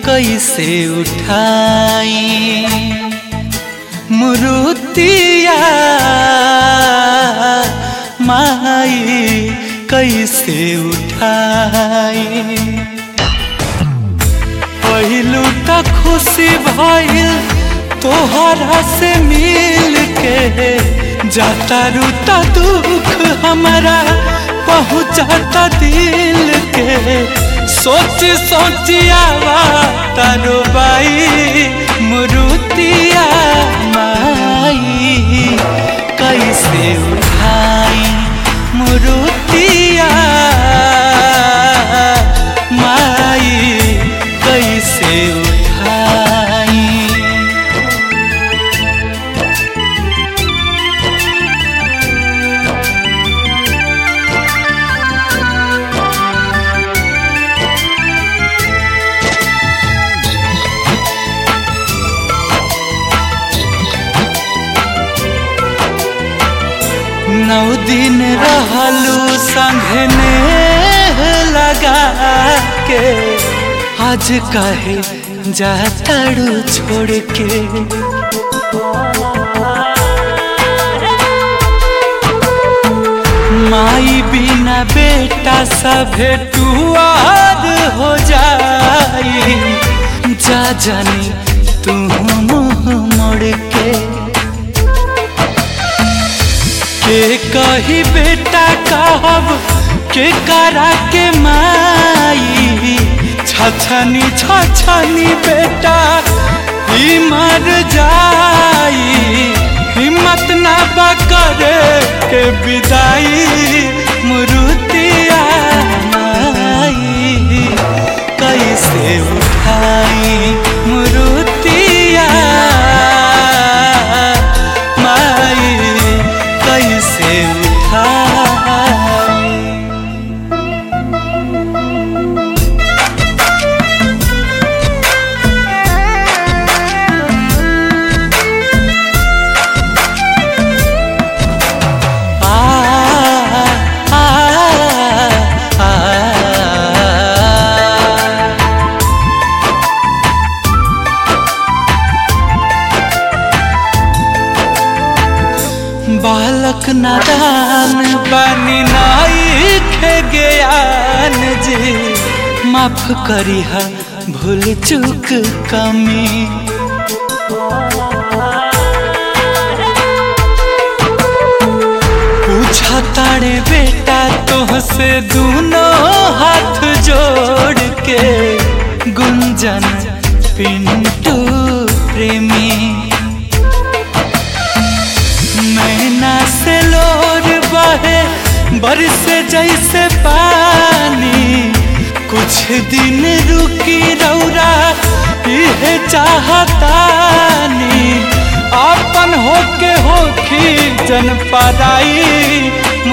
कैसे उठाई मुरुतिया माई कैसे उठाई पहिलू त खुशी भइल तोहरा से मिल के जाता रूता दुख हमारा पहुँचाता दिल के सोच सोचियावा तारो बाई मुरुतिया माई कैसे उठाई मुरुतिया माई कैसे उठाई नौ दिन रहलू संघने लगा के आज कहे जाताड़ू छोड़ के माई बिना बेटा सभे टुआर हो जाई जा जानी तू मुँह मोड़ के के कही बेटा कहब के करा के माई छछनी छछनी बेटा ही मर जाई हिम्मत ना बकरे के विदाई मुरुतिया माई कैसे उठाई मुरुतिया माई कैसे उठाई आ आ आ आ बालक नादान बानी नाई खे ज्ञान जी माफ करी हा भूल चूक कमी पूछा तारे बेटा तोहसे दोनों हाथ जोड़ के गुंजन पिंटू प्रेमी नैना से लोर बहे बरस जैसे पानी कुछ दिन रुकी रौरा यह चाहतानी अपन होके होखी जन पराई